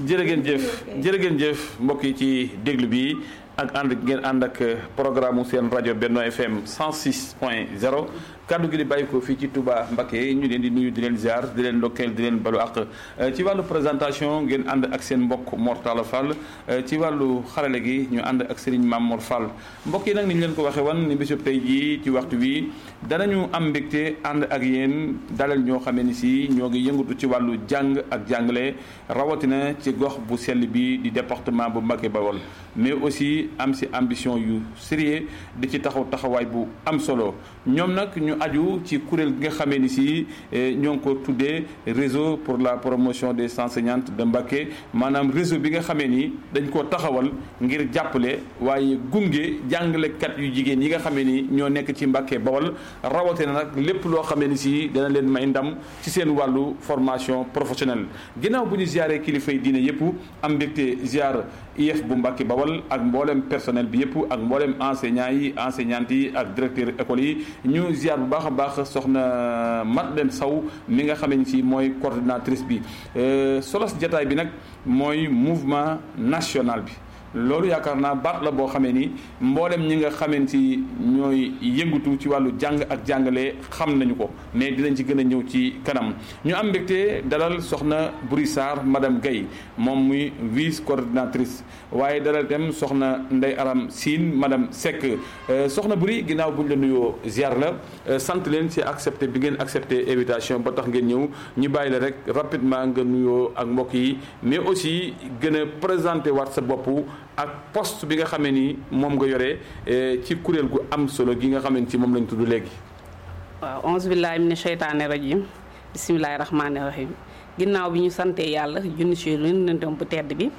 jërë ngeen jëf jërë ngeen jëf mbokk yi ci déglu bi ak ànd ngeen ànd ak programme seen rajo Benno FM 106 point 0 kaddu gi di bàyyi ko fii ci Touba Mbacké ñu leen di nuyu di leen ziar di leen ndokkeel di leen balu ak ci wàllu présentation ngeen ànd ak seen mbokk Mor Talla Fall ci wàllu xarale gi ñu ànd ak Serigne Mamour Fall mbokk yi nag ni ñu leen ko waxee wan ni bésub tey jii ci waxtu wi danañu am mbégte ànd ak yéen dalal ñoo xamee ni si ñoo ngi yëngatu ci wàllu jàng ak jàngale rawatina ci gox bu sell bi di département bu Mbacké Bawol mais aussi am si ambition yu sérieux di ci taxaw taxawaay bu am solo ñoom nag ñu aju ci kuréel gi nga xamee ni si ñoo ngi ko tuddee réseau pour la promotion des enseignantes de Mbacké maanaam réseau bi nga xamee ni dañ koo taxawal ngir jàppale waaye gunge jàngalekat yu jigéen yi nga xamee ni ñoo nekk ci Mbacké Bawol rawatina nag lépp loo xamee ni si dana leen may ndam ci seen wàllu formation professionnelle ginnaaw bu ñu ziaree kilifa yi diine yëpp am mbégte ziar IEF bu Mbacké Bawol ak mboolem personnel bi yëpp ak mboolem enseignants yi enseignantes yi ak directeur école yi ñu ziar bu baax a baax soxna Madeleine Sow mi nga xamee ni si mooy coordinatrice bi solos jataay bi nag mooy mouvement national bi loolu yaakaar naa baat la boo xamee ni mboolem ñi nga xamee ci ñooy yëngatu ci wàllu jàng ak jàngale xam nañu ko mais dinañ ci gën a ñëw ci kanam ñu am mbégte dalal soxna Buri Sarr madame Guèye moom muy vice coordinatrice waaye dalal itam soxna Ndey Aram Sine madame Seck soxna Buri ginnaaw buñ la nuyoo ziar la sant leen ci accepté bi ngeen accepté invitation ba tax ngeen ñëw ñu bàyyi la rek rapidement nga nuyoo ak mbokk yi mais aussi gën a présenté waat sa bopp ak poste bi nga xamee ni moom nga yore ci kuréel gu am solo gi nga xamee ni ci moom lañ tudd léegi. waaw onze billahi mina sheytaani rajim bisimilahi rahmaani rahim ginnaaw bi ñu santee yàlla junni si lunentom bu tedd bi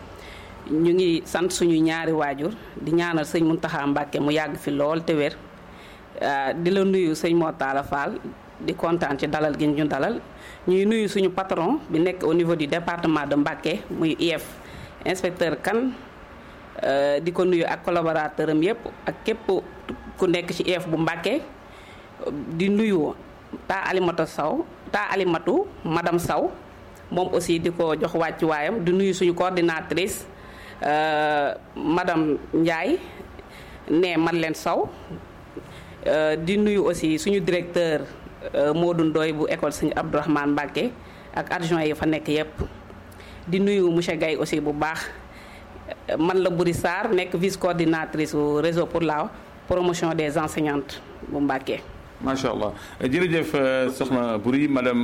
ñu ngi sant suñu ñaari waajur di ñaanal sëñ Muntaxa Mbàkke mu yàgg fi lool te wér di la nuyu sëñ Mor Talla Fall di kontaan ci dalal gi ñu dalal ñuy nuyu suñu patron bi nekk au niveau du département de Mbacké muy IEF inspecteur Kane di ko nuyu ak collaborateur am yëpp ak képp ku nekk ci IEF bu Mbacké di nuyu taa Alimatu Saw taa Alimatu madame Saw moom aussi di ko jox wàccuwaayam di nuyu suñu coordinatrice madame Ndiaye ne Madeleine Saw di nuyu aussi suñu directeur Modou Ndoye bu école Sëñ Abdourahmane Mbacké ak adjoint yi fa nekk yëpp di nuyu monsieur Gaye aussi bu baax man la Buri Sarr nekk vice coordinatrice au réseau pour la promotion des enseignantes bu Mbacké. macha allah jërëjëf soxna Buri madame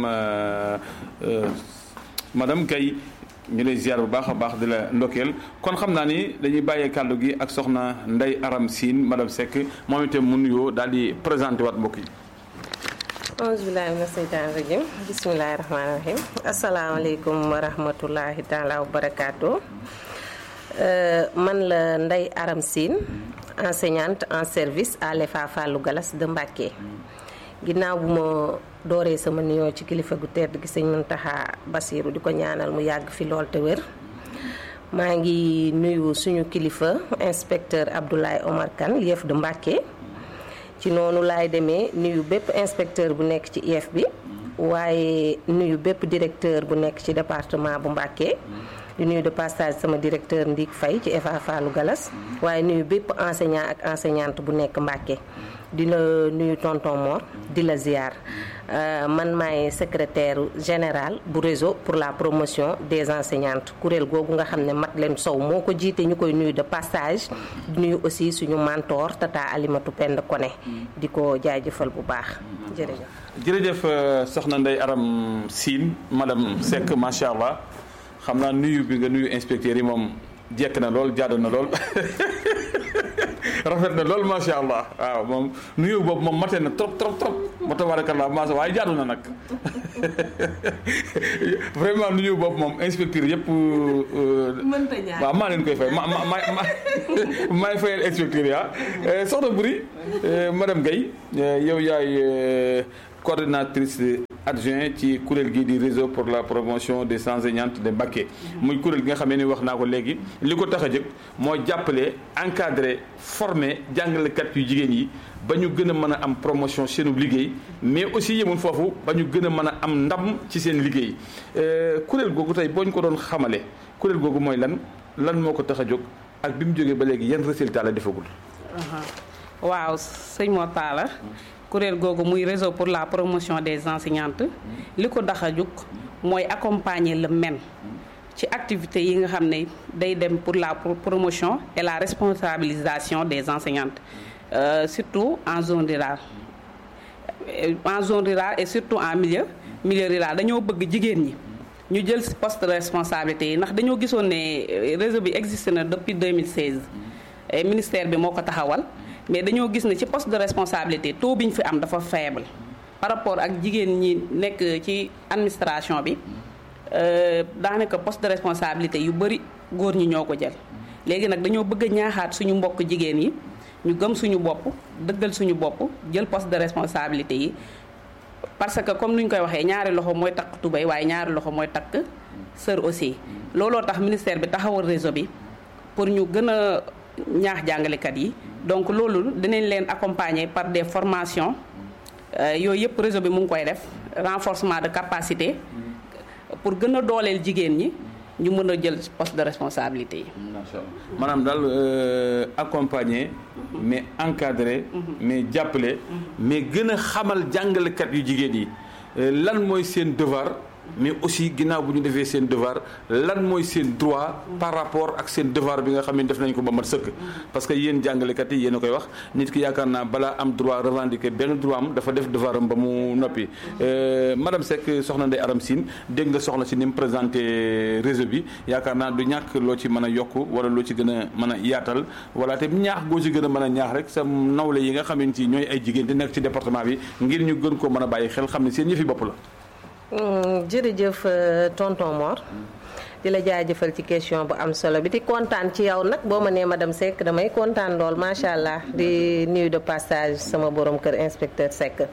madame Gaye ñu lay ziar bu baax a baax di la ndokkeel kon xam naa ni dañuy bàyyee kàddu gi ak soxna Ndey Aram Sine madame Seck moom itam mu nuyoo daal di présenté waat mbokk yi. auzu billaahi mina seytaani rajim bismillaahi rahmaani rahim asalaamaaleykum wa rahmatullahi taala wa barakaatu man la Ndey Aram Sine enseignante en service à l'EFA Fallou Galas de Mbacké ginnaaw bu ma dooree sama nuyoo ci kilifa gu tedd gi sëñ Muntaxa Basiiru di ko ñaanal mu yàgg fi lool te wér maa ngi nuyu suñu kilifa inspecteur Abdoulaye Omar Kane IEF de Mbacké ci noonu laay demee nuyu bépp inspecteur bu nekk ci IEF bi waaye nuyu bépp directeur bu nekk ci département bu Mbacké di nuyu de passage sama directeur Ndik Faye ci EFA Fallou Galas waaye nuyu bépp enseignant ak enseignante bu nekk Mbacké di la nuyu tonton Mor di la ziar man maay secrétaire général bu réseau pour la promotion des enseignantes kuréel googu nga xam ne Madeleine Sow moo ko jiite ñu koy nuyu de passage di nuyu aussi suñu mentor tata Alimatu Pend Koné di ko jaajëfal bu baax jërëjëf jërëjëf soxna Ndey Aram Sine madame Seck macha allah xam naa nuyu bi nga nuyu inspecteur yi moom jekk na lool jaadu na lool rafet na lool macha allah waaw moom nuyu boobu moom matee na trop trop trop ma tabarakallah macha waaye jaadu na nag vraiment nuyu boobu moom inspecteur yëpp. waaw maa leen koy fay ma ma ma ma maay fayal inspecteur yi ah. soxna Buri madame Guèye yow yaay coordinatrice adjoint ci kuréel gi di réseau pour la promotion des enseignantes de Mbacké muy kuréel gi nga xamee ni wax naa ko léegi li ko tax a jëkk moo jàppale encadrer former jàngalekat yu jigéen yi ba ñu gën a mën a am promotion seenu liggéey mais aussi yemul foofu ba ñu gën a mën a am ndam ci seen liggéey kuréel googu tey boo ñu ko doon xamale kuréel googu mooy lan lan moo ko tax a jóg ak bi mu jógee ba léegi yan résultat la defagul. waaw sëñ Mor Talla kuréel googu muy réseau pour la promotion des enseignantes li ko tax a jóg mooy accompagner le MEN ci activités yi nga xam ne day dem pour la promotion et la responsabilisation des enseignantes euh, surtout en zone rurale en zone rurale et surtout en milieu milieu rural dañoo bëgg jigéen ñi ñu jël poste de responsabilité yi ndax dañoo gisoon ne réseau bi existe na depuis 2016 et ministère bi moo ko taxawal mais dañoo gis ne ci poste de responsabilité taux bi ñu fi am dafa faible par rapport ak jigéen ñi nekk ci administration bi daanaka poste de responsabilité yu bëri góor ñi ñoo ko jël léegi nag dañoo bëgg a ñaaxaat suñu mbokk jigéen yi ñu gëm suñu bopp dëggal suñu bopp jël poste de responsabilité yi parce que comme ni ñu koy waxee ñaari loxo mooy takk tubéy waaye ñaari loxo mooy takk sër aussi looloo tax ministère bi taxawal réseau bi pour ñu gën a ñaax jàngalekat yi donc loolu dinañ leen accompagner par des formations yooyu yëpp réseau bi mu ngi koy def renforcement de capacité pour gën a dooleel jigéen ñi ñu mën a jël poste de responsabilité yi. macha allah maanaam daal accompagner mais encadrer. mais jàppale. mais gën a xamal jàngalekat yu jigéen yi lan mooy seen devoir. mais aussi ginnaaw bu ñu defee seen devoir lan mooy seen droit par rapport ak seen devoir bi nga xam ne def nañ ko ba mat sëkk parce que yéen jàngalekat yi yéen a koy wax nit ki yaakaar naa balaa am droit revendiquer benn droit am dafa def devoir am ba mu noppi madame Seck soxna Ndeye Aram Sine dégg nga soxna si ni mu présenté réseau bi yaakaar naa du ñàkk loo ci mën a yokk wala loo ci gën a mën a yaatal wala te ñaax goo ci gën a mën a ñaax rek sa nawle yi nga xamante ni ñooy ay jigéen di nekk ci département bi ngir ñu gën ko mën a bàyyi xel xam ne seen yëfi bopp la jërëjëf tonton Mor di la jaajëfal ci question bu am solo bi di kontaan ci yow nag boo ma nee madame Seck damay kontaan lool macha allah di nuyu de passage sama borom kër inspecteur Seck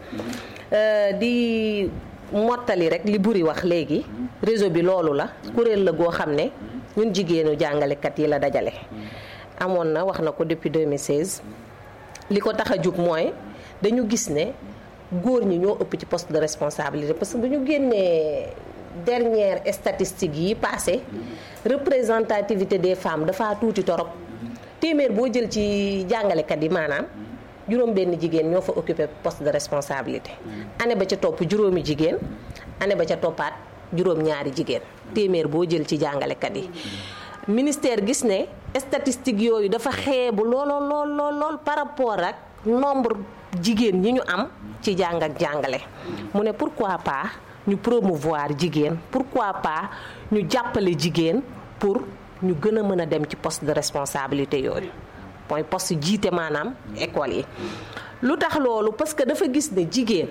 di mottali rek li buri wax léegi réseau bi loolu la kuréel la goo xam ne ñun jigéenu jàngalekat yi la dajale amoon na wax na ko depuis 2016 li ko tax a jug mooy dañu gis ne góor ñi ñoo ëpp ci poste de responsabilité parce que bu ñu génnee dernière statistique yi passé représentativité des femmes dafa tuuti torop téeméer boo jël ci jàngalekat yi maanaam juróom benn jigéen ñoo fa occupé poste de responsabilité année ba ca topp juróomi jigéen année ba ca toppaat juróom ñaari jigéen téeméer boo jël ci jàngalekat yi ministère gis ne statistique yooyu dafa xeebu looloo lool lool lool par rapport ak nombre jigéen ñi ñu am ci jàng ak jàngale mu ne pourquoi pas ñu promouvoir jigéen pourquoi pas ñu jàppale jigéen pour ñu gën a mën a dem ci poste de responsabilité yooyu mooy poste jiite maanaam école yi lu tax loolu parce que dafa gis ne jigéen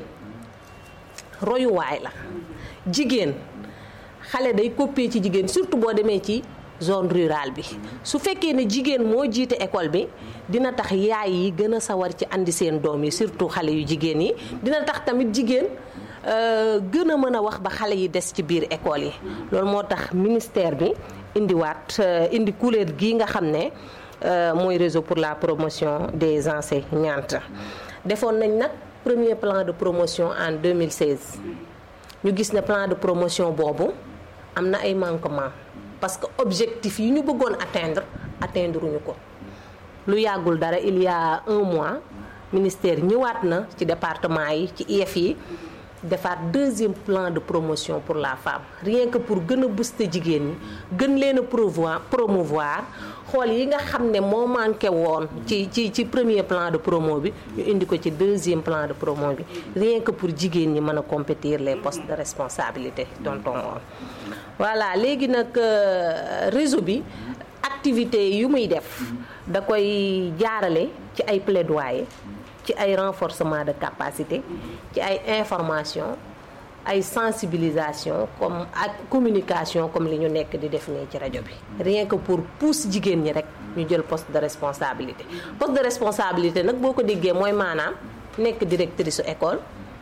royuwaay la jigéen xale day copier ci jigéen surtout boo demee ci zone rurale bi su fekkee ne jigéen moo jiite école bi dina tax yaay yi gën a sawar ci andi seen doom yi surtout xale yu jigéen yi dina tax tamit jigéen gën a mën a wax ba xale yi des ci biir école yi loolu moo tax ministère bi indiwaat indi kuréel gii nga xam ne mooy réseau pour la promotion des enseignantes defoon nañ nag premier plan de promotion en 2016 ñu gis ne plan de promotion boobu am na ay manquements parce que objectif yi ñu bëggoon atteindre atteindre ñu ko lu yàggul dara il y a un mois ministère ñëwaat na ci département yi ci IEF yi defaat deuxième plan de promotion pour la femme rien que pour gën a booster jigéen ñi gën leen a promouvoir promouvoir xool yi nga xam ne moo manqué woon ci ci ci premier plan de promo bi ñu indi ko ci deuxième plan de promo bi rien que pour jigéen ñi mën a compétir les postes de responsabilité tonton woon voilà léegi nag réseau bi activité yu muy def da koy jaarale ci ay plaidoyer ci ay renforcement de capacité ci ay information ay sensibilisation comme ak communication comme li ñu nekk di def nii ci rajo bi rien que pour pousse jigéen ñi rek ñu jël poste de responsabilité poste de responsabilité nag boo ko déggee mooy maanaam nekk directrice su école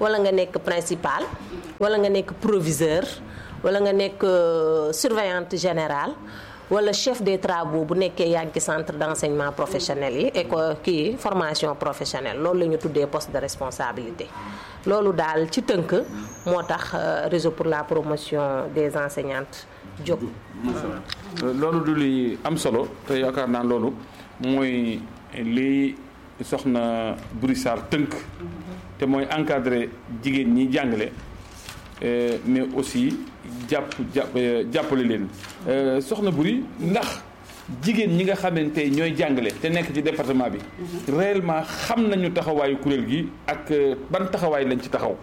wala nga nekk principal wala nga nekk proviseur wala nga nekk surveillante générale wala chef des travaux bu nekkee yaa ngi ci centre d'enseignement professionnel yi et kii formation professionnelle loolu la ñu tuddee poste de responsabilité loolu daal ci tënk moo tax réseau pour la promotion des enseignantes jóg loolu du li am solo te yaakaar naa loolu mooy li soxna Buri Sarr tënk te mooy encadrer jigéen ñi jàngale mais aussi jàpp jàpp jàppale leen soxna Buri ndax jigéen ñi nga xamante ñooy jàngale te nekk ci département bi réellement xam nañu taxawaayu kuréel gi ak ban taxawaay lañ ci taxaw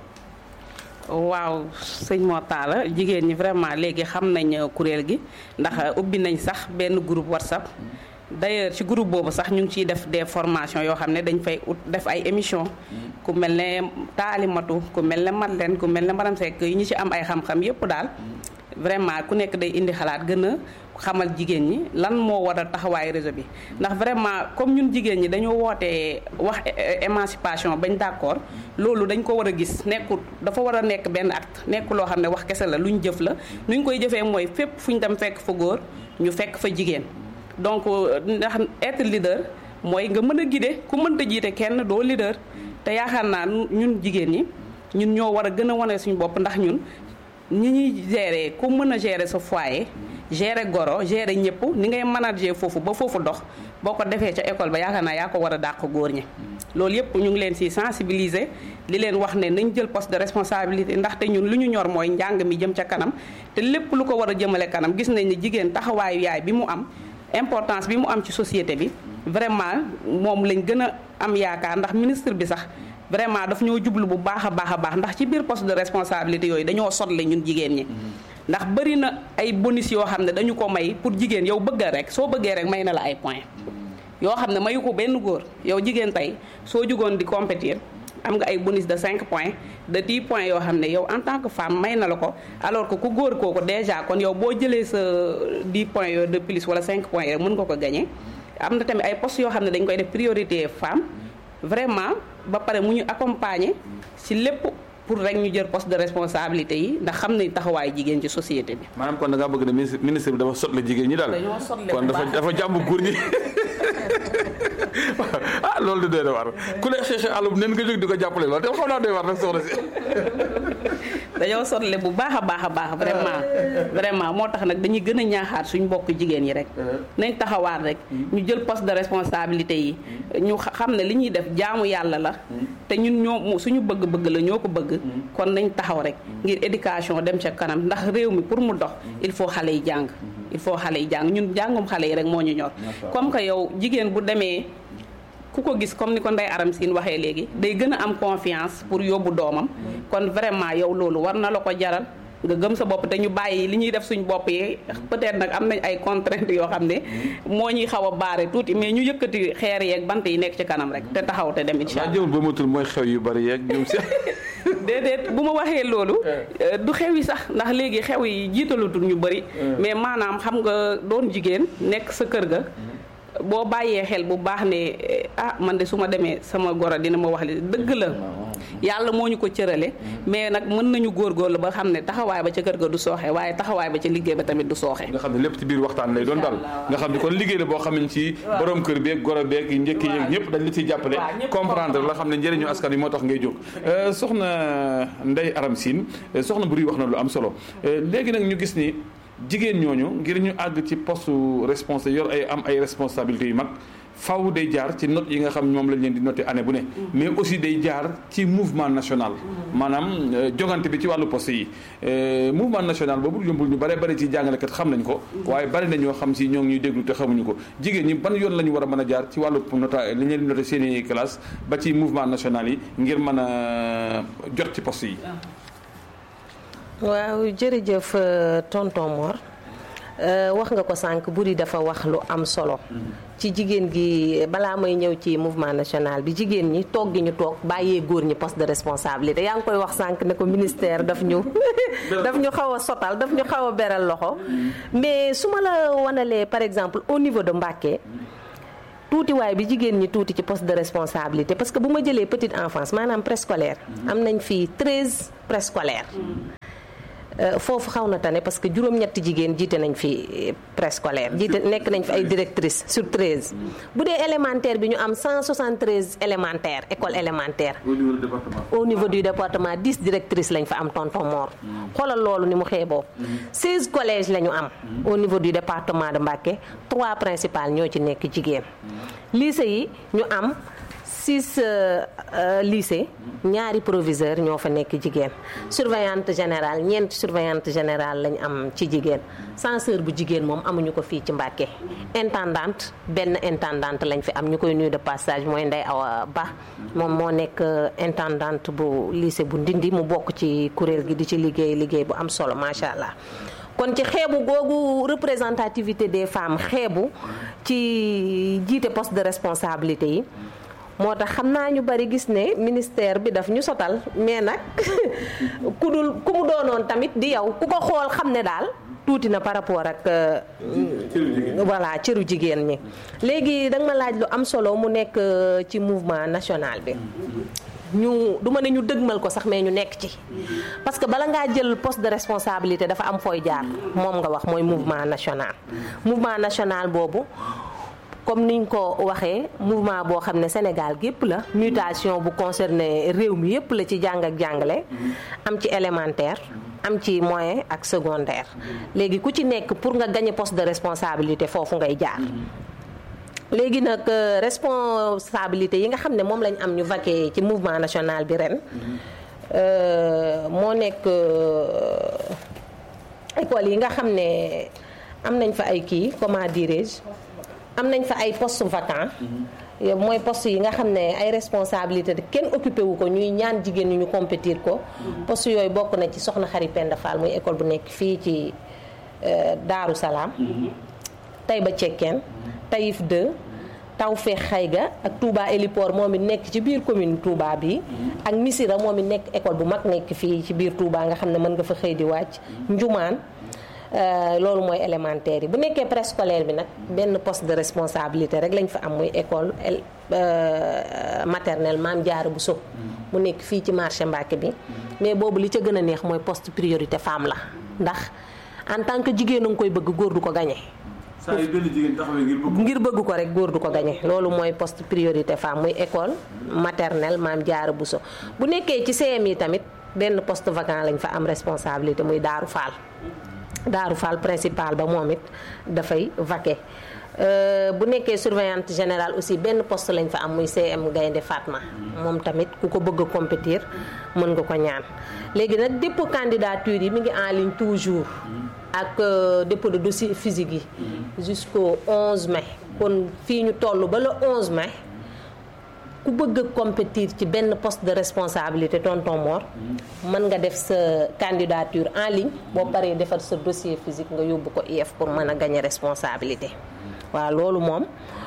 waaw sëñ Mor Talla jigéen ñi vraiment léegi xam nañ kuréel gi ndax ubbi nañ sax benn groupe WhatsApp d'ailleurs ci groupe boobu sax ñu ngi ciy def des formations yoo xam ne dañ fay ut def ay émissions ku mel ne taalimatu ku mel ne Madeleine ku mel ne Maram Seck yi ñu ci am ay xam-xam yépp daal vraiment ku nekk day indi xalaat gën a xamal jigéen ñi lan moo war a taxawaay réseau bi ndax vraiment comme ñun jigéen ñi dañoo wootee wax émancipation bañ d'accord loolu dañ ko war a gis nekkul dafa war a nekk benn acte nekk loo xam ne wax kese la lu ñu jëf la nu ñu koy jëfee mooy fépp fu ñu dem fekk fa góor ñu fekk fa jigéen donc ndax être leader mooy nga mën a guider ku mënta jiite kenn doo leader te yaakaar naa ñun jigéen ñi ñun ñoo war a gën a wane suñu bopp ndax ñun ñi ñuy gérer ku mën a gérer sa foyer gérer goro gérer ñëpp ni ngay manager foofu ba foofu dox boo ko defee ca école ba yaakaar naa yaa ko war a dàq góor ñi loolu yëpp ñu ngi leen ci sensibiliser li leen wax ne nañ jël poste de responsabilité ndaxte ñun lu ñu ñor mooy njàng mi jëm ca kanam te lépp lu ko war a jëmale kanam gis nañ ne jigéen taxawaayu yaay bi mu am importance bi mu am ci société bi vraiment moom lañ gën a am yaakaar ndax ministre bi sax vraiment daf ñoo jublu bu baax a baax a baax ndax ci biir poste de responsabilité yooyu dañoo sotle ñun jigéen ñi ndax bëri na ay bonus yoo xam ne dañu ko may pour jigéen yow bëgga rek soo bëggee rek may na la ay points yoo xam ne mayu ko benn góor yow jigéen tey soo jugoon di compétir am nga ay bonus de 5 points de 10 points yoo xam ne yow en tant que femme may na la ko alors que ku góor kooku déjà kon yow boo jëlee sa 10 points yooyu de plus wala 5 points rek mën nga ko gagner am na tamit ay postes yoo xam ne dañ koy def priorité femme vraiment ba pare mu ñu accompagner ci lépp pour rek ñu jël poste de responsabilité yi ndax xam nañ taxawaayu jigéen ci société bi. maanaam kon da ngaa bëgg ne ministre ministre bi dafa sotle jigéen ñi daal. dañoo sotle kon dafa dafa jàmm góor ñi ah loolu di doy na war ku lay xeexe àllum nen nga jóg di ko jàppale loolu te xam naa doy war nag soxna si. dañoo sotle bu baax a baax a baax vraiment vraiment moo tax nag dañuy gën a ñaaxaat suñ mbokk jigéen yi rek nañ taxawaat rek ñu jël poste de responsabilité yi ñu xam ne li ñuy def jaamu yàlla la te ñun ñoo suñu bëgg-bëgg la ñoo ko bëgg kon nañ taxaw rek ngir éducation dem ca kanam ndax réew mi pour mu dox il faut xale yi jàng il faut xale yi jàng ñun jàngum xale yi rek moo ñu ñor comme que yow jigéen bu demee ku ko gis comme ni ko Ndeye Aram Sine waxee léegi day gën a am confiance pour yóbbu doomam kon vraiment yow loolu war na la ko jaral nga gëm sa bopp te ñu bàyyi li ñuy def suñ bopp yi peut-être nag am nañ ay contraintes yoo xam ne moo ñuy xaw a baare tuuti mais ñu yëkkati xeer yeeg bant yi nekk ci kanam rek te taxaw te dem incha allah jëmul ba matul mooy xew yu bari yeeg ñoom si déedéet bu ma waxee loolu du xew yi sax ndax léegi xew yi jiitalatul ñu bëri mais maanaam xam nga doon jigéen nekk sa kër ga boo bàyyee xel bu baax ne ah man de su ma demee sama goro dina ma wax li dëgg la yàlla moo ñu ko cërale mais nag mën nañu góorgóorlu ba xam ne taxawaay ba ca kër ga du sooxe waaye taxawaay ba ca liggéey ba tamit du sooxe nga xam ne lépp ci biir waxtaan lay doon daal nga xam ne kon liggéey la boo xam ne ci borom kër beeg goro beeg njëkk yeeg ñëpp dañ la ciy jàppale comprendre la xam ne njëriñu askan yi moo tax ngay jóg soxna Ndeye Aram Sine soxna Buri wax na lu am solo léegi nag ñu gis ni jigéen ñooñu ngir ñu àgg ci poste responsable yor ay am ay responsabilités yu mag faw day jaar ci note yi nga xam moom lañ leen di noté année bu ne mais aussi day jaar ci mouvement national maanaam jogante bi ci wàllu poste yi mouvement national boobu yombul ñu bare bari ci jàngalekat xam nañ ko waaye bari na ñoo xam si ñoo ngi ñuy déglu te xamuñu ko jigéen ñi ban yoon la ñu war a mën a jaar ci wàllu nota li ñu leen di noté seen i classe ba ci mouvement national yi ngir mën a jot ci poste yi waaw jërëjëf tonton Mor wax nga ko sànq buri dafa wax lu am solo ci jigéen gi balaa may ñëw ci mouvement national bi jigéen ñi toog gi ñu toog bàyyee góor ñi poste de responsabilité yaa ngi koy wax sànq ne ko ministère daf ñu daf ñu xaw a sotal daf ñu xaw a beral loxo mais su ma la wanalee par exemple au niveau de Mbacké tuutiwaay bi jigéen ñi tuuti ci poste de responsabilité parce que bu ma jëlee petite enfance maanaam préscolaire am nañ fii 13 préscolaire foofu xaw na tane parce que juróom-ñetti jigéen jiite nañ fi préscolaire jiite nekk nañ fi ay directrice sur 13 bu dee élémentaire bi ñu am 173 élémentaire école élémentaire au niveau du département. au niveau du département 10 directrices lañ fa am tonton Mor xoolal loolu ni mu xeeboo 16 collèges la ñu am au niveau du département de Mbacké 3 principales ñoo ci nekk jigéen lycée yi ñu am 6 lycée ñaari proviseur ñoo fa nekk jigéen surveillante générale ñeenti surveillante générale lañ am ci jigéen censeur bu jigéen moom amuñu ko fii ci Mbacké intendante benn intendante lañ fi am ñu koy nuyu de passage mooy Ndeye Awa Ba moom moo nekk intendante bu lycée bu Ndindi mu bokk ci kuréel gi di ci liggéey liggéey bu am solo macha allah. kon ci xeebu googu représentativité des femmes xeebu ci jiite poste de responsabilité yi moo tax xam naa ñu bari gis ne ministère bi daf ñu sotal mais nag ku dul ku mu doonoon tamit di yow ku ko xool xam ne daal tuuti na par rapport ak voilà cëru jigéen ñi léegi danga ma laaj lu am solo mu nekk ci mouvement national bi ñu du ma ne ñu dëgmal ko sax mais ñu nekk ci parce que bala ngaa jël poste de responsabilité dafa am fooy jaar moom nga wax mooy mouvement national mouvement national boobu comme niñ ko waxee mouvement boo xam ne Sénégal gépp la mutation bu concerné réew mi yépp la ci jàng ak jàngale am ci élémentaire am ci moyen ak secondaire léegi ku ci nekk pour nga gagner poste de responsabilité foofu ngay jaar léegi nag responsabilité yi nga xam ne moom lañ am ñu vaqué ci mouvement national bi ren moo nekk école yi nga xam ne am nañ fa ay kii comment dirais-je am nañ fa ay poste vacant mooy poste yi nga xam ne ay responsabilité de kenn occupé wu ko ñuy ñaan jigéen ñi ñu compétir ko poste yooyu bokk na ci soxna Xari Penda Fall muy école bu nekk fii ci Daaru Salaam Taïba Cekkeen Taïf 2 Tawfeex Xayga ak Touba Héliport moom it nekk ci biir commune Touba bi ak Missira moom it nekk école bu mag nekk fii ci biir Touba nga xam ne mën nga fa xëy di wàcc Njumaan loolu mooy élémentaire yi bu nekkee préscolaire bi nag benn poste de responsabilité rek lañ fa am muy école maternelle Maam Jaara Buso mu nekk fii ci marché Mbàkke bi mais boobu li ca gën a neex mooy poste priorité femme la ndax en tant que jigéen a nga koy bëgg góor du ko gañe saa yu benn jigéen taxawee ngir bëgg. ngir bëgg ko rek góor du ko gañe loolu mooy poste priorité femme muy école maternelle Maam Jaara Buso bu nekkee ci CM yi tamit benn poste vacant lañ fa am responsabilité muy Daaru Faal Daaru Fall principal ba moom it dafay vaqué bu nekkee surveillante générale aussi benn poste lañ fa am muy CM Gaynde Fatma moom tamit ku ko bëgg a compétir mën nga ko ñaan léegi nag dépôt candidature yi mi ngi en ligne toujours ak dépôt de dossier physique yi jusqu'au 11 mai kon fii ñu toll ba le 11 mai ku bëgg a compétir ci benn poste de responsabilité tonton Mor mën nga def sa candidature en ligne boo paree defar sa dossier physique nga yóbbu ko IF pour mën a gagner responsabilité waaw loolu moom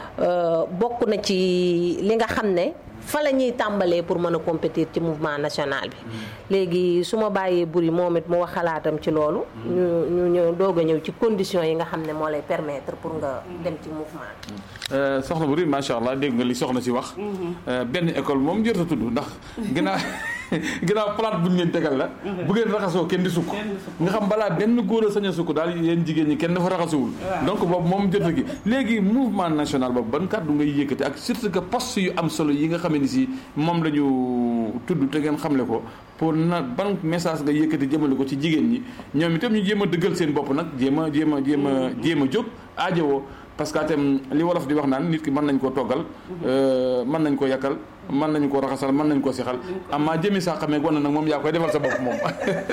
bokk na ci li nga xam ne fa la ñuy tàmbalee pour mën a compétir ci mouvement national bi léegi su ma bàyyee buri moom it mu wax xalaatam ci loolu ñu ñu ñëw doog a ñëw ci conditions yi nga xam ne moo lay permettre pour nga dem ci mouvement bi soxna Buri macha allah dégg nga li soxna si wax. benn école moom jot a tudd ndax ginnaaw ginnaaw plate bu ñu leen tegal la. bu ngeen raxasoo kenn di sukk. nga xam balaa benn góor a sañ a sukk daal yéen jigéen ñi kenn dafa raxasuwul. donc boobu moom jot a gi léegi mouvement national boobu ban kàddu ngay yëkkati ak surtout que poste yu am solo yi nga xam ne si moom la ñu tudd te ngeen xamle ko. pour na ban message nga yëkkati jëmale ko ci jigéen ñi ñoom itam ñu jéem a dëggal seen bopp nag jéem a jéem a jéem a jéem a jóg aajowoo parce que itam li wolof di wax naan nit ki mën nañ koo toggal mën nañ ko yàkkal mën nañ ko raxasal mën nañ ko sixal amaa jëmi saa xamee gon nag moom yaa koy defal sa bopp moom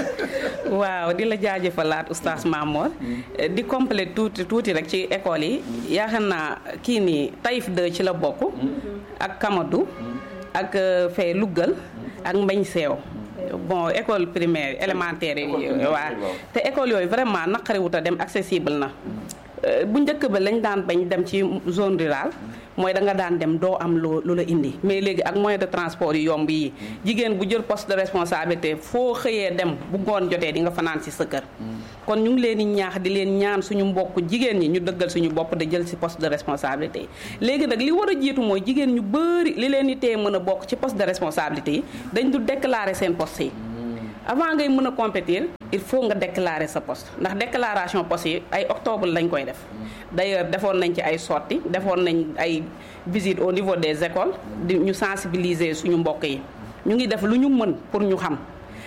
waaw di la jaajëfalaat oustaz Mamor di compléter tuuti tuuti rek ci école yi yaakaar naa kii nii Taïf 2 ci la bokk ak Kamadou ak fee Lougal ak Mbañ Seew bon école primaire élémentaire yi waa te école yooyu vraiment naqariwut a dem accessible na bu njëkk ba lañ daan bañ dem ci zone rurale mooy da nga daan dem doo am lu lu la indi mais léegi ak moyen de transport yu yomb yi jigéen bu jël poste de responsabilité foo xëyee dem bu ngoon jotee di nga fanaan si sa kër kon ñu ngi leen di ñaax di leen ñaan suñu mbokk jigéen ñi ñu dëggal suñu bopp de jël si poste de responsabilité yi léegi nag li war a jiitu mooy jigéen ñu bëri li leen di tee mën a bokk ci poste de responsabilité yi dañ du déclarer seen poste yi avant ngay mën a compétir il faut nga déclarer sa poste ndax déclaration poste yi ay octobre lañ koy def d'ailleurs defoon nañ ci ay sorties defoon nañ ay visites au niveau des écoles di ñu sensibiliser suñu mbokk yi ñu ngi def lu ñu mën pour ñu xam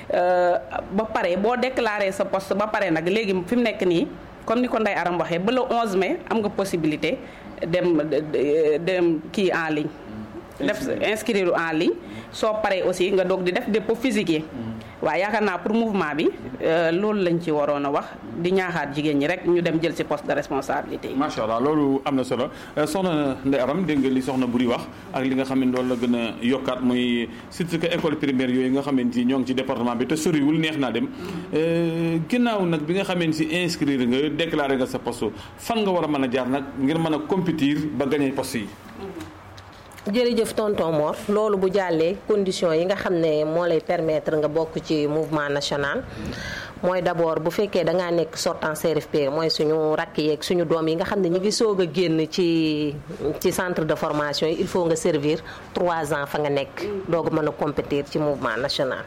ba pare boo déclarer sa poste ba pare nag léegi fi mu nekk nii comme ni ko Ndeye Aram waxee ba le 11 mai am nga possibilité dem dem kii en ligne def inscrire en ligne soo paree aussi nga doog di def dépôt physique yi waaw yaakaar naa pour mouvement bi loolu lañ ci waroon a wax di ñaaxaat jigéen ñi rek ñu dem jël ci poste de responsabilité yi. macha allah loolu am na solo soxna Ndeye Aram dégg nga li soxna Buri wax ak li nga xam ne loolu la gën a yokkaat muy surtout que école primaire yooyu nga xamante ni ñoo ngi ci département bi te soriwul neex naa dem ginnaaw nag bi nga xamante si inscrire nga déclaré nga sa poste fan nga war a mën a jaar nag ngir mën a compétir ba gagné poste yi. jërëjëf tonton Mor loolu bu jàllee conditions yi nga xam ne moo lay permettre nga bokk ci mouvement national mooy d'abord bu fekkee da ngaa nekk sortant CRFP mooy suñu rakk yeeg suñu doom yi nga xam ne ñu ngi soog a génn ci ci centre de formation yi il faut nga servir trois ans fa nga nekk doog a mën a compétir ci mouvement national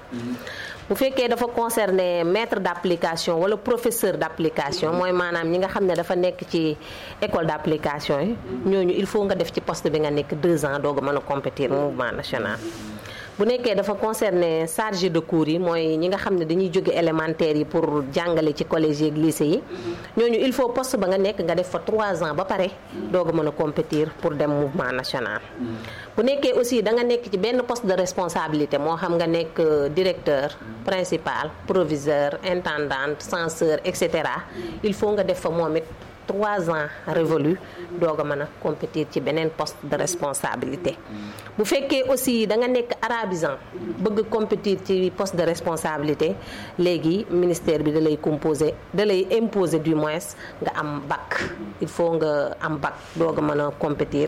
bu fekkee dafa concerner maître d'application wala professeur d'application mooy maanaam ñi nga xam ne dafa nekk ci école d'application yi ñooñu il faut nga def ci poste bi nga nekk deux ans doog a mën a compétir mouvement national bu nekkee dafa concerner chargé de cours yi mooy ñi nga xam ne dañuy jóge élémentaire yi pour jàngale ci collège yi ak lycée yi ñooñu il faut poste ba nga nekk nga def fa trois ans ba pare doog a mën a compétir pour dem mouvement national bu nekkee aussi da nga nekk ci benn poste de responsabilité moo xam nga nekk directeur principal proviseur intendante censeur et cetera il faut nga def fa moom it trois ans révolu doog a mën a compétir ci beneen poste de responsabilité bu fekkee aussi da nga nekk arabisant bëgg compétir ci poste de responsabilité léegi ministère bi da lay composer da lay imposer du moins nga am bac il faut nga am bac doog a mën a compétir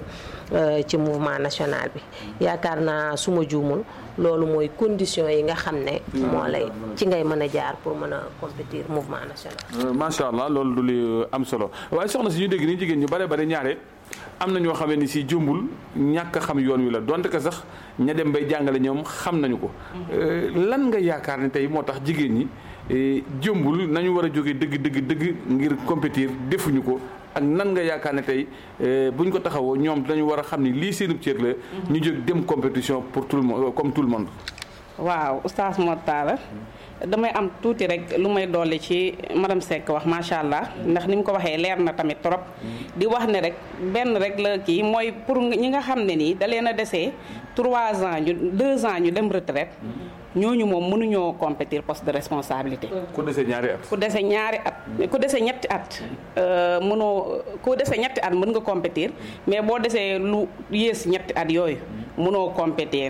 ci mouvement national bi yaakaar naa su ma juumul loolu mooy conditions yi nga xam ne moo lay ci ngay mën a jaar pour mën a compétir mouvement national macha allah loolu du li am solo waaye soxna si ñu dégg ni jigéen ñu bare bare ñaare am na ñoo xamee ni si jumbul ñàkk a xam yoon wi la donte que sax ña dem bay jàngale ñoom xam nañu ko lan nga yaakaar ne tey moo tax jigéen ñi jumbul nañu war a jóge dëgg dëgg dëgg ngir compétir defuñu ko ak nan nga yaakaar ne tey buñ ko taxawoo ñoom dañu war a xam ni lii seenub cër la ñu jóg dem compétition pour tout le monde comme tout le monde waaw oustaz Mor Talla damay am tuuti rek lu may dolli ci madame Seck wax macha allah ndax ni mu ko waxee leer na tamit trop di wax ne rek benn rek la kii mooy pour ñi nga xam ne nii da leen a desee trois ans ñu deux ans ñu dem retraite ñooñu moom mënuñoo compétir poste de responsabilité. ku dese ñaari at. ku dese ñaari at ku dese ñetti at mënoo ku dese ñetti at mën nga compétir mais boo desee lu yées ñetti at yooyu mënoo compétir.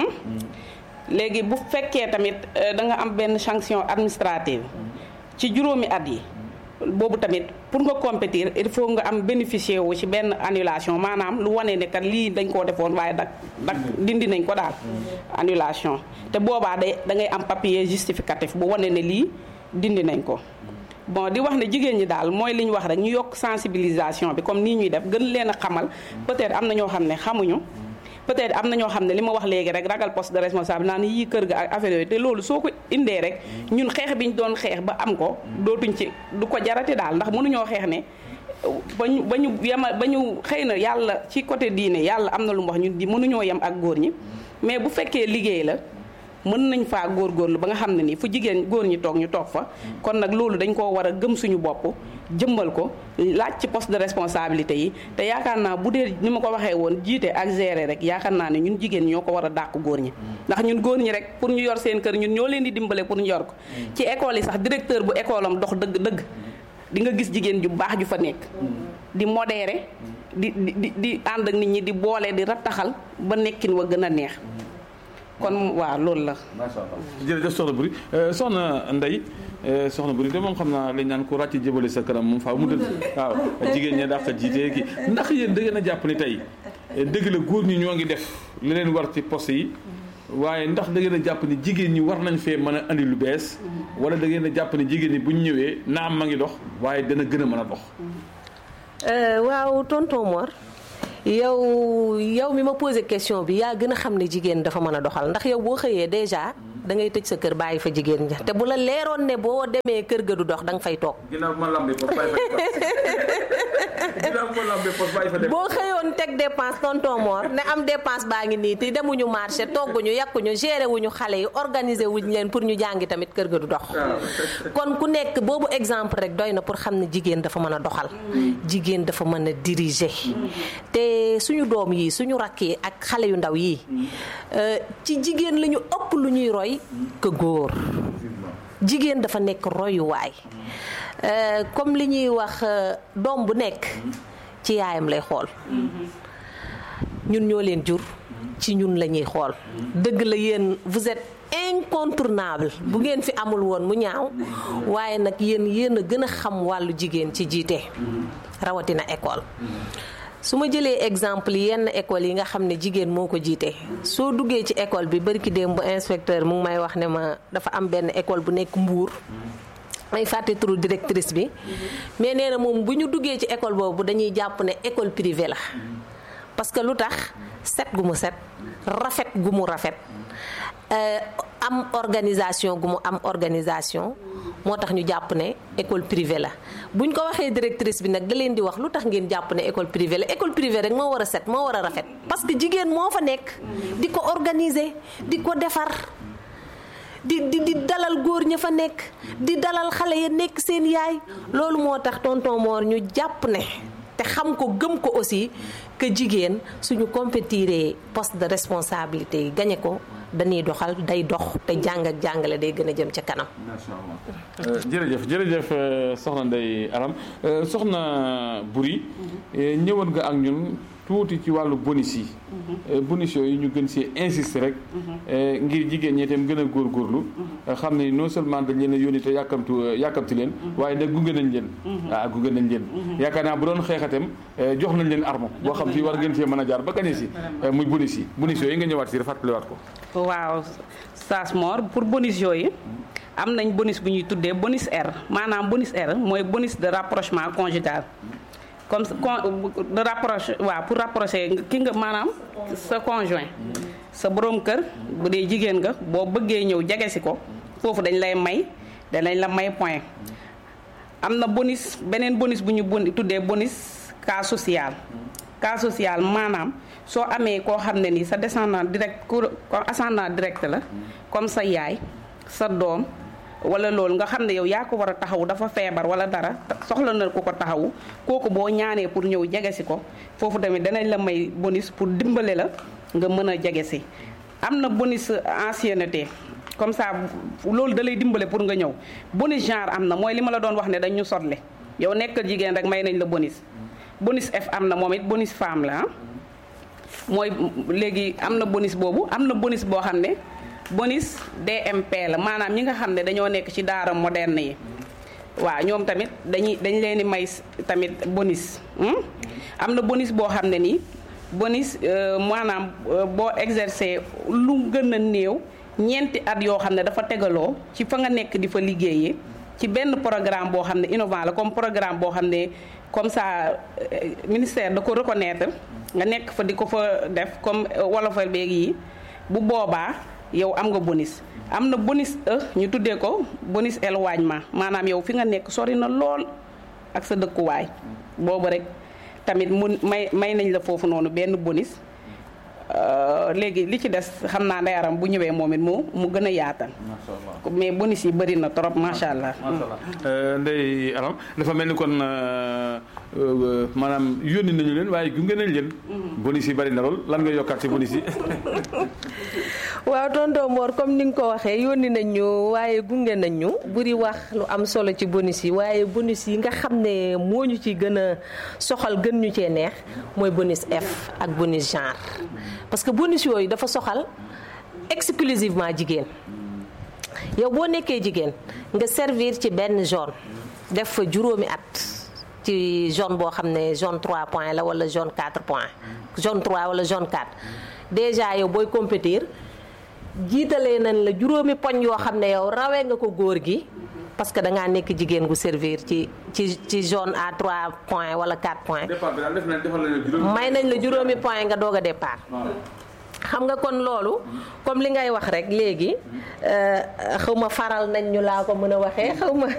léegi bu fekkee tamit da nga am benn sanction administrative ci juróomi at yi boobu tamit pour nga compétir il faut nga am bénéficier wu ci benn annulation maanaam lu wane ne kat lii dañ koo defoon waaye dak dak dindi nañ ko daal annulation te boobaa day da ngay am papier justificatif bu wane ne lii dindi nañ ko bon di wax ne jigéen ñi daal mooy li ñu wax rek ñu yokk sensibilisation bi comme nii ñuy def gën leen a xamal peut-être am na ñoo xam ne xamuñu peut-être am na ñoo xam ne li ma wax léegi rek ragal poste de responsable naa ni yii kër ga ak affaire yooyu te loolu soo ko indee rek ñun xeex bi ñu doon xeex ba am ko dootuñ ci du ko jarati daal ndax mënuñoo xeex ne ba ñu ba ñu yema ba ñu xëy na yàlla ci côté diine yàlla am na lu mu wax ñun di mënuñoo yem ak góor ñi mais bu fekkee liggéey la mën nañ faa góorgóorlu ba nga xam ne nii fu jigéen góor ñi toog ñu toog fa kon nag loolu dañ koo war a gëm suñu bopp jëmbal ko laaj ci poste de responsabilité yi te yaakaar naa bu dee ni ma ko waxee woon jiite ak gérer rek yaakaar naa ne ñun jigéen ñoo ko war a dàq góor ñi ndax ñun góor ñi rek pour ñu yor seen kër ñun ñoo leen di dimbale pour ñu yor ko ci école yi sax directeur bu école am dox dëgg dëgg di nga gis jigéen ju baax ju fa nekk di modéré di di di ànd ak nit ñi di boole di rattaxal ba nekkin wa gën a neex kon waaw loolu la. macha allah jërëjëf soxna Buri soxna Ndeye soxna Buri de moom xam naa lañ naan ko ràcc jëbale sa kanam moom faaw mu dëdd waaw jigéen ña dàq jiite kii ndax yéen da ngeen a jàpp ni tey dëgg la góor ñi ñoo ngi def li leen war ci poste yi waaye ndax da ngeen a jàpp ni jigéen ñi war nañ fee mën a andi lu bees wala da ngeen a jàpp ni jigéen ñi bu ñu ñëwee naam ma ngi dox waaye dana gën a mën a dox. waaw tonton Mor yow yow mi ma posé question bi yaa gën a xam ne jigéen dafa mën a doxal ndax yow boo xëyee déjà da ngay tëj sa kër bàyyi fa jigéen ña te bu la leeroon ne boo demee kër ga du dox da nga fay toog. ginnaaw ma lambee poste bàyyi fa ginnaaw ma lambee poste bàyyi fa dem. boo xëyoon teg dépense tonton Mor ne am dépense baa ngi nii te demuñu marché togguñu yàkkuñu géré wuñu xale yi organisé wuñ leen pour ñu jàngi tamit kër ga du dox. kon ku nekk boobu exemple rek doy na pour xam ne jigéen dafa mën a doxal. jigéen dafa mën a diriger. te suñu doom yi suñu rakk yi ak xale yu ndaw yi ci jigéen la ñu ëpp lu ñuy roy que góor. jigéen dafa nekk royuwaay comme li ñuy wax doom bu nekk ci yaayam lay xool ñun ñoo leen jur ci ñun la ñuy xool dëgg la yéen vous êtes incontournable bu ngeen fi amul woon mu ñaaw waaye nag yéen yéen a gën a xam wàllu jigéen ci jiite rawatina école su ma jëlee exemple yenn école yi nga xam ne jigéen moo ko jiite soo duggee ci école bi bari ki démb bu inspecteur mu ngi may wax ne ma dafa am benn école bu nekk Mbour may fàtte turu directrice bi mais nee na moom bu ñu duggee ci école boobu dañuy jàpp ne école privée la parce que lu tax set gu mu set rafet gu mu rafet am organisation gu mu am organisation moo tax ñu jàpp ne école privée la buñ ko waxee directrice bi nag da leen di wax lu tax ngeen jàpp ne école privée la école privée rek moo war a set moo war a rafet parce que jigéen moo fa nekk di ko organiser di ko defar di di di dalal góor ña fa nekk di dalal xale ya nekk seen yaay loolu moo tax tonton Mor ñu jàpp ne te xam ko gëm ko aussi que jigéen suñu compétiré poste de responsabilité yi gañe ko dañuy doxal day dox te jàng ak jàngale day gën a jëm ca kanam. macha allah jërëjëf jërëjëf soxna Ndeye Aram soxna Buri ñëwoon nga ak ñun tuuti ci wàllu bonus yi. bonus yooyu ñu gën see insister rek. ngir jigéen ñi itam gën a góorgóorlu. xam ne non seulement dañ leen a yónni te yàkkamtu yàkkamti leen. waaye nag gunge nañ leen. waaw gunge nañ leen. yaakaar naa bu doon xeexatem jox nañ leen arme boo xam si war ngeen see mën a jaar ba gañe si muy bonus yi bonus yooyu nga ñëwaat si fàttaliwaat ko. waaw Saas Mor pour bonus yooyu am nañ bonus bu ñuy tuddee bonus R maanaam bonus R mooy bonus de rapprochement conjugal comme de rapproche waaw pour rapprocher ki nga maanaam sa conjoint sa borom kër bu dee jigéen nga boo bëggee ñëw jege si ko foofu dañ lay may danañ la may point am na bonus beneen bonus bu ñu bon tuddee bonus cas social cas social maanaam soo amee koo xam ne ni sa descendant direct ko ascendant direct la comme sa yaay sa doom wala loolu nga xam ne yow yaa ko war a taxawu dafa feebar wala dara soxla na ku ko taxawu kooku boo ñaanee pour ñëw jege si ko foofu tamit danañ la may bonus pour dimbale la nga mën a jege si am na bonus ancienneté comme ça loolu da lay dimbale pour nga ñëw bonus genre am na mooy li ma la doon wax ne dañ ñu sotle yow nekkal jigéen rek may nañ la bonus bonus F am na moom it bonus femme la mooy léegi am na bonus boobu am na bonus boo xam ne bonus DMP la maanaam ñi nga xam ne dañoo nekk ci daara moderne yi waaw ñoom tamit dañuy dañ leen di may tamit bonus am na bonus boo xam ne nii bonus maanaam boo exercer lu gën a néew ñeenti at yoo xam ne dafa tegaloo ci fa nga nekk di fa liggéeyee ci benn programme boo xam ne innovant la comme programme boo xam ne comme ça ministère da ko reconnaître nga nekk fa di ko fa def comme wolofal beeg yi bu boobaa yow am nga bonus am na bonus e ñu tuddee ko bonus éloignement maanaam yow fi nga nekk sori na lool ak sa dëkkuwaay boobu rek tamit mun may may nañ la foofu noonu benn bonus léegi li ci des xam naa ndayaram bu ñëwee moom it mu mu gën a yaatal. macha allah mais bonus yi bëri na trop macha allah. macha allah Ndeye Aram dafa mel ni kon maanaam yónni nañu leen waaye gunge nañ leen. bonus yi bëri na lool lan nga yokkaat ci bonus yi. waaw tonton Mor comme ni nga ko waxee yónni nañ ñu waaye gunge nañ ñu buri wax lu am solo ci bonus yi waaye bonus yi nga xam ne moo ñu ci gën a soxal gën ñu cee neex mooy bonus F ak bonus genre parce que bonus yooyu dafa soxal exclusivement jigéen yow boo nekkee jigéen nga servir ci benn zone def fa juróomi at ci zone boo xam ne zone 3 points la wala zone 4 points zone 3 wala zone 4 déjà yow booy compétir jiitalee nañ la juróomi poñ yoo xam ne yow rawee nga ko góor gi parce que da ngaa nekk jigéen gu servir ci ci ci zone à 3 points wala 4 points. départ bi daal def nañ defal nañ juróomi. may nañ la juróomi point nga doog a départ. xam nga kon loolu comme li ngay wax rek léegi xaw ma faral nañ ñu laa ko mën a waxee xaw ma